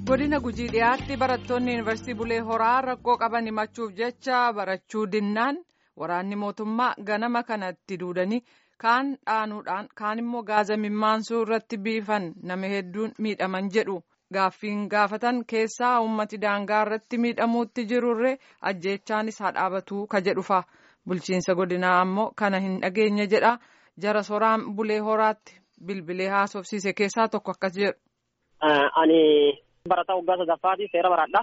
godina gujii dhiyaatti barattoonni yuunivarsiitii bulee horaa rakkoo qaban himachuuf jecha barachuu dinnaan waraanni mootummaa ganama kanatti duudanii kaan dhaanuudhaan kaan immoo gaaza mimmaansuu irratti biifan nama hedduun miidhaman jedhu gaaffiin gaafatan keessaa uummati daangaa irratti miidhamuutti jirurree ajjeechaanis haa dhaabatuu ka jedhufa bulchiinsa godinaa ammoo kana hin dhageenye jedha jara soraan bulee horaatti bilbilee haasofsiise keessaa tokko akkas jedhu. Ani barataa waggaa sadaffaati seera baradha.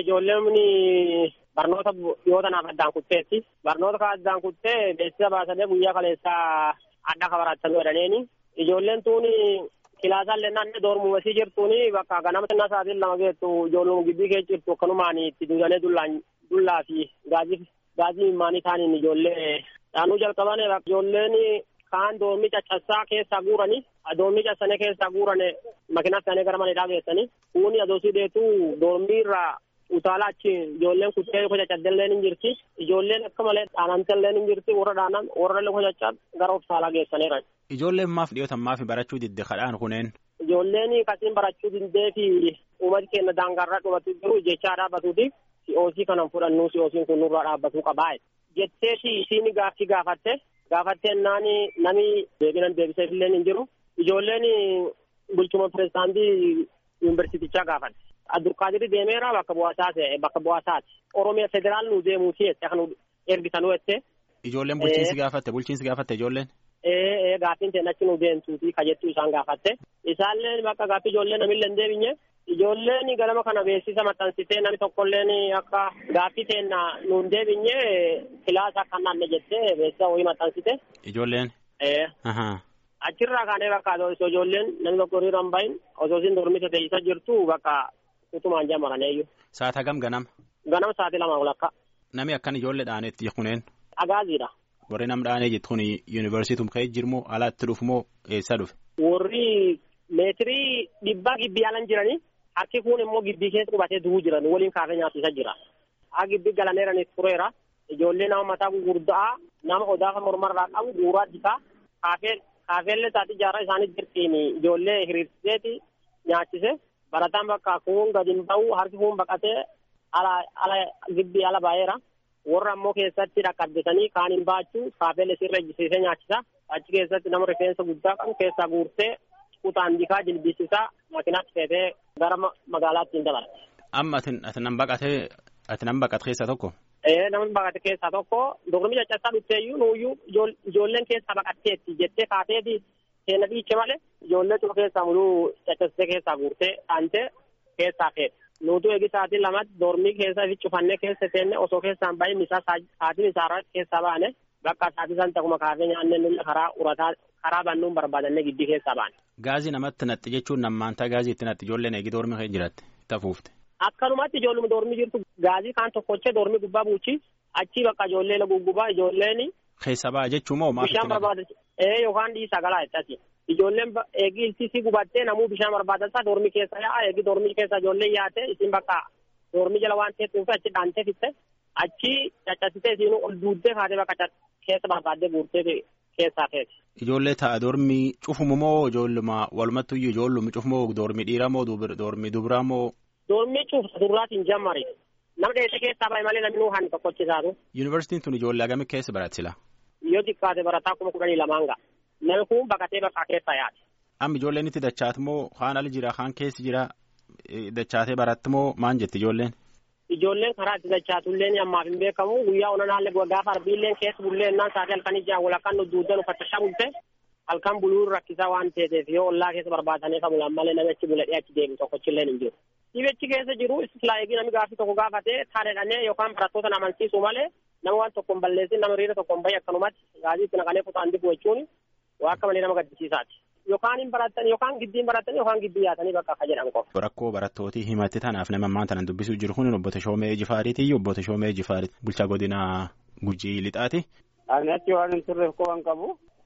Ijoolleen barnoota yoo tanaaf addaan kutteetti. Barnoota kan addaan kuttee beeksisa baasanii guyyaa kaleessaa adda ka baratanii jedhaniini. Ijoolleen tuuni kilaasaan lennaan doormumasii jirtuuni bakka ganama xinnaa sa'aatiin lama geettu ijoolluma gibbii keessa jirtu akkanumaan itti duudanii dullaan dullaa fi gaazii gaazii mimmaanii taaniin ijoollee dhaanuu jalqaban ijoolleen kaan doormii caccabsaa keessaa guuranii doormii caccabsanii keessaa guurane makiinaa isaanii gara maneedhaa geessanii kuuni adoosii deetuu doormii irraa utaalaa achi ijoolleen kuttee luka caccabdelleen hin jirti ijoolleen akka malee dhaanamtelleen hin jirti warra dhaanan warra luka caccab gara utaalaa geessaniiran. Ijoolleen maaf dhiyootan maaf barachuu didde kadhaan kuneen. Ijoolleen kasiin barachuu diddee fi uummati keenya daangaarraa dhumatu jiru jechaa dhaabbatuuti si'oosii kanan fudhannu si'oosiin kun nurraa dhaabbatuu qabaa jetteeti isiin gaaffii gaafatte gaafatteen naani nami deebinan deebiseef illee hin jiru ijoolleen bulchuma pirezidaantii yuunivarsiitichaa gaafatte addurkaadiri deemeera bakka bu'aasaati bakka bu'aasaati oromiyaa federaal nu deemuuti jette kan ergisanuu jette. Ijoolleen bulchiinsi gaafatte bulchiinsi gaafatte ijoolleen. Ee ee gaaffiin teen achi nu deemtuuti ka jettuu isaan gaafatte isaallee bakka gaaffii ijoollee namillee hin deebinye ijoolleen galama kana beeksisa maxxansitee namni tokkolleen akka gaaffii teenna nu hin deebinye kilaasa akka naanne jettee beeksisa wayii maxxansite. Ijoolleen. Ee. Achirraa kaanee bakka osoo ijoolleen namni tokko hiriira hin bahin osoo isin dormita teessisa jirtu bakka utumaan jamaraneeyyu. Saata gam ganama. Ganama sa'aatii lama walakka. Nami akkan ijoollee dhaanetti kuneen. Agaaziidha. Warri nam dhaanee jettu kun yuunivarsiitum ka'ee jirmoo alaatti dhufu moo eessa dhufe? Warri meetirii dhibbaa gibbii alan jiranii harki kun immoo gibbii keessa qubatee du'uu jiran waliin kaafee nyaachisa jira. Haa gibbii galaneeranis tureera. Ijoollee nama mataa gurguddaa nama odaafa mormarraa qabu guuraa jikaa kaafee kaafeellee taati jaarraa isaanii jirtiin ijoollee hiriirsiseeti nyaachise barataan bakka kun gadi hin ba'u harki kun baqatee ala ala gibbii ala baay'eera. warra ammoo keessatti dhaqqabdisanii kaan hin baachuu kaafeellee sirra ejjisiisee nyaachisa achi keessatti nama rifeensa guddaa qabu keessaa guurtee kutaan bikaa jilbisiisaa makiinaatti feetee gara magaalaatti hin dabarate. Amma ati nan baqatee ati nan baqate keessaa tokko. Ee namni baqate keessaa tokko dorgomii caccabsaa dhufteeyyuu nuuyyuu ijoolleen keessaa baqatteetti jettee kaateeti seena dhiiche malee ijoollee cufa keessaa muluu caccabsitee keessaa guurtee dhaantee keessaa feete. nuutu eegi sa'aatii lamatti dormii keessa fi cufannee keessa seenne osoo keessaan bahin isaa sa'aatiin isaarraa keessaa baane bakka sa'aatii san takuma kaafee nyaannee nulla karaa urataa karaa bannuun barbaadannee giddii keessaa baane. Gaazii namatti natti jechuun nammaantaa gaazii itti natti ijoolleen eegi dormii kee jiraatti tafuufte. Akkanumatti ijoolluma dormii jirtu gaazii kaan tokkochee dormii gubbaa buuchi achii bakka ijoollee guggubaa ijoolleen. Keessa ba'a jechuun moo maal Bishaan barbaada ee yookaan dhiisaa galaa jettati. Ijoolleen eegi iltisii gubattee namuu bishaan barbaadataa dormii keessa yaa'a eegi dormii keessa ijoolleen yaate isin bakka dormii jala waan teessuuf achi dhaantee fitte achi caccabsitee isin ol duuddee kaatee bakka keessa barbaaddee guurtee keessaa feeti. Ijoollee ta'a dormii cufumu moo ijoolluma walumattuyyuu ijoollumi cufumoo dormii dhiiraa moo dormii dubiraa moo. Dormii cufsa duraatiin jammari. Nama dheessee keessaa bahe malee namni nuuhan tokkochisaatu. Yuunivarsiitiin tun ijoollee hagamii keessa baratisila. Yoo xiqqaate barataa kuma kudhanii lamaan ga'a. Namni kun baqatee bakka keessa yaade. Amma ijoolleen itti dachaatu moo kaan ala jira kaan keessi jira dachaatee baratti moo maan jetti ijoolleen? Ijoolleen karaa itti dachaatullee ammaaf hin beekamu guyyaa onanaallee gaafa arbiilleen keessa bullee innaan sa'aatii halkanii jiran walakkaan nu duudan uffattachaa bulte halkan buluun rakkisaa waan ta'eef yoo ollaa keessa barbaadanii kan bulan malee namichi buladhee achi deemu tokkochillee hin jiru. Dhibechi keessa jiru islaayiigii namni gaaffii tokko gaafatee taadhedhannee yookaan barattoota amansiisu malee nama waan tokko hin balleessin nama hiriira tokko hin bahi akkanumatti gaazii itti naqanee kutaan dibu jechuun waa akka malee nama gaddisiisaati. Yookaan hin baratan yookaan giddiin baratan yookaan giddii yaatanii bakka akka jedhan qofa. Rakkoo barattootii himatti tanaaf nama ammaan tanan dubbisuu jiru kun obbo Tashoomee Jifaariiti obbo Tashoomee Jifaariiti bulchaa godina Gujii Lixaati. Ani achi waan hin turreef qoban qabu.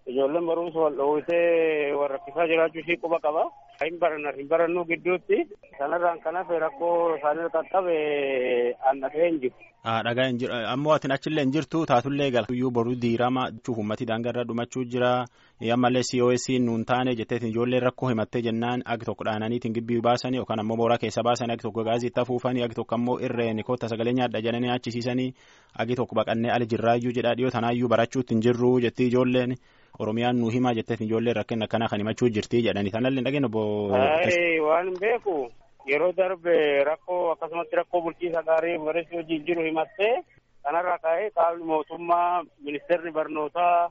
ijoolleen barumsa wal dhoowwitee wal rakkisaa jiraachuu ishii quba qaba. Hin baranna hin barannuu gidduutti sanarraan kan hafe rakkoo isaanii qaqqabe annatee hin jiru. Dhagaa hin jiru ammoo atin achillee hin jirtu taatullee galtuyyuu boruu diirama jechuuf uummatii daangarra dhumachuu jira ammallee COS nuun taane jetteetiin ijoolleen rakkoo himattee jennaan agi tokko dhaananiitiin gibbii baasanii yookaan ammoo mooraa keessa baasanii agi tokko gaazii itti afuufanii agi tokko ammoo irreen koota sagalee nyaadha jedhanii achisiisanii agi tokko baqannee ali jirraayyuu jedhaa dhiyoo tanaayyuu barachuutti hin jirru jettii ijoolleen Oromiyaan nu himaa jetteetiin ijoolleen rakkina akkanaa kan himachuu jirti jedhanii tanallee dhageen obbo. Waan hin beeku yeroo darbe rakkoo akkasumatti rakkoo bulchiisa gaarii barreessuu hojiin jiru himattee kanarraa ka'ee qaamni mootummaa ministeerri barnootaa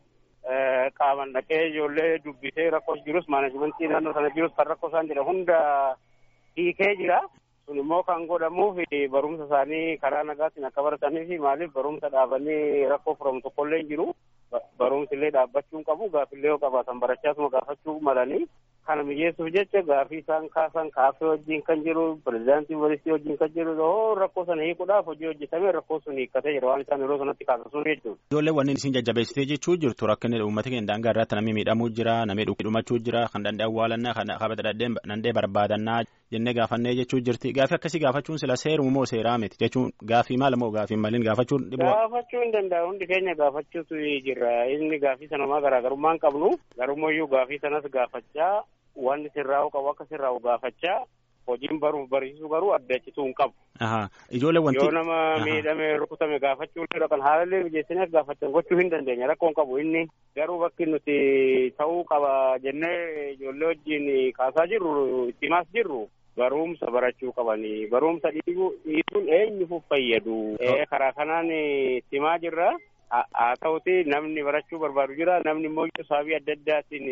qaaman dhaqee ijoollee dubbisee rakkoo jirus maanajimentii naannoo sana jirus kan rakkoo isaan jedha hunda hiikee jira. Kun immoo kan godhamuuf barumsa isaanii karaa nagaatiin akka baratanii fi maaliif barumsa dhaabanii rakkoo furamu tokkollee hin jiru. Barumsi illee dhaabbachuu hin qabu gaafillee yoo qabaatan barachaasuma gaafachuu malanii kana mijeessuuf jecha gaafii isaan kaasan kaafee wajjin kan jiru pirezidaantii yuunivarsiitii wajjin kan jiru yoo rakkoo sana hiikuudhaaf hojii hojjetame rakkoo sun hiikkatee jira waan isaan yeroo sanatti kaasasuun jechuudha. Ijoollee wanni isin jajjabeessitee jechuu jirtu rakkinni uummata keenya daangaa irratti namni miidhamuu jira namni dhumachuu jira kan danda'e awwaalannaa kan qabata danda'e barbaadannaa jennee gaafannee jechuu jirti gaafii akkasii gaafachuun sila seerumu moo seeraa miti jechuun gaafii maal moo gaafii maliin gaafachuun dhibba. Gaafachuu hin danda'u hundi keenya gaafachuutu jira inni gaafii sanumaa garaagarummaa hin qabnu garummayyuu gaafii sanas gaafachaa wanni sirraa'u qabu akka sirraa'u gaafachaa hojiin baruuf barsiisuu garuu addachituu hin qabu. Ijoollee wanti. Yoo nama miidhame rukutame gaafachuu illee kan haalallee mijeessineef gaafachan gochuu hin dandeenya rakkoo hin qabu inni garuu bakki nuti ta'uu qaba jennee ijoollee wajjin kaasaa jirru itti himaas jirru. barumsa barachuu qabanii barumsa dhiisuun eenyuuf fayyadu karaa kanaan himaa jirra haa ta'uti namni barachuu barbaadu jira namni immoo sababii adda addaatiin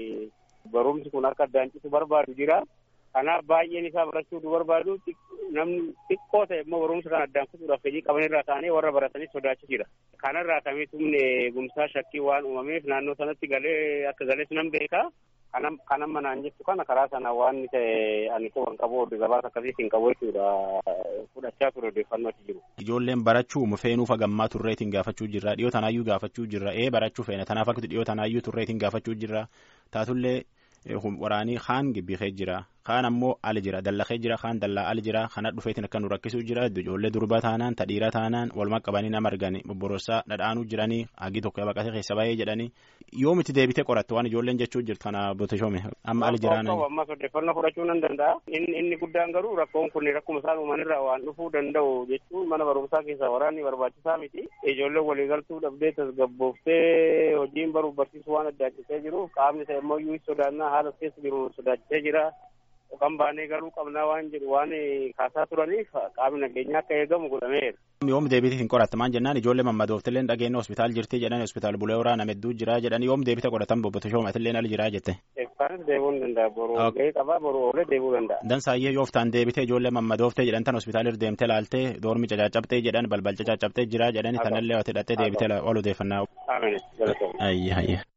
barumsi kun akka addaan citu barbaadu jira kanaaf baay'een isaa barachuu du barbaadu namni xiqqoo ta'e immoo barumsa kana addaan kutuudhaaf fedhii qabanirraa ta'anii warra baratanii sodaachi jira kanarraa kamiitumne eegumsaa shakkii waan uumameef naannoo sanatti galee akka galees nan beeka kanan manaan jettu kana karaa sana waan ta'e ani quban qabu oduu gabaasa akkasiis hin qabu jechuudha fudhachaa ture odeeffannoo achi jiru. Ijoolleen barachuu feenuuf hagammaa turreetiin gaafachuu jirra dhiyoo tanaayyuu gaafachuu jirra ee barachuu feena tanaaf akka dhiyoo tanaayyuu turreetiin gaafachuu jirra taatullee waraanii kaan gibbikee jira kaan ammoo ali jira dallakee jira kaan dallaa ali jira kana dhufeetiin akka nu rakkisuu jira ijoollee durba taanaan tadhiira taanaan waluma qabanii nama argani bobborossaa dhadhaanuu jiranii hagi tokko baqatee keessa baay'ee jedhanii yoo miti deebitee qoratte waan ijoolleen jechuu jirtu kana booteshoome amma ali jiraan. ammas odeeffannoo fudhachuu nan danda'a inni guddaan garuu rakkoon kun rakkuma isaan uumanirraa waan dhufuu danda'u jechuun mana barumsaa keessaa waraanni barbaachisaa miti ijoolleen waliigaltuu dhabdee tasgabbooftee hojiin baruuf barsiisuu waan addaachisee jiruuf qaamni ta'e immoo iyyuu sodaannaa haala keessa jiru sodaachisee jira. kan baanee garuu qabnaa waan jedhu waan kaasaa turaniif qaamni nageenyaa akka eegamu godhameera. Yoom deebite hin qoratte maan jennaan ijoollee mammadooftillee dhageenya hospitaal jirti jedhan hospitaal bulee waraana hedduu jira jedhan yoom deebite qoratan bobbote shoomatillee ali jira jette. Eebbaanis deebuu ni danda'a boru gahee qabaa boru oolee deebuu danda'a. Dansaayyee yooftaan deebite ijoollee mammadooftee jedhan tan hospitaalir deemtee laaltee doormi cacaacabtee jedhan balbal cacaacabtee jira jedhani tanallee wati hidhattee deebite ol odeeffannaa. Amiin. Ayya ayya.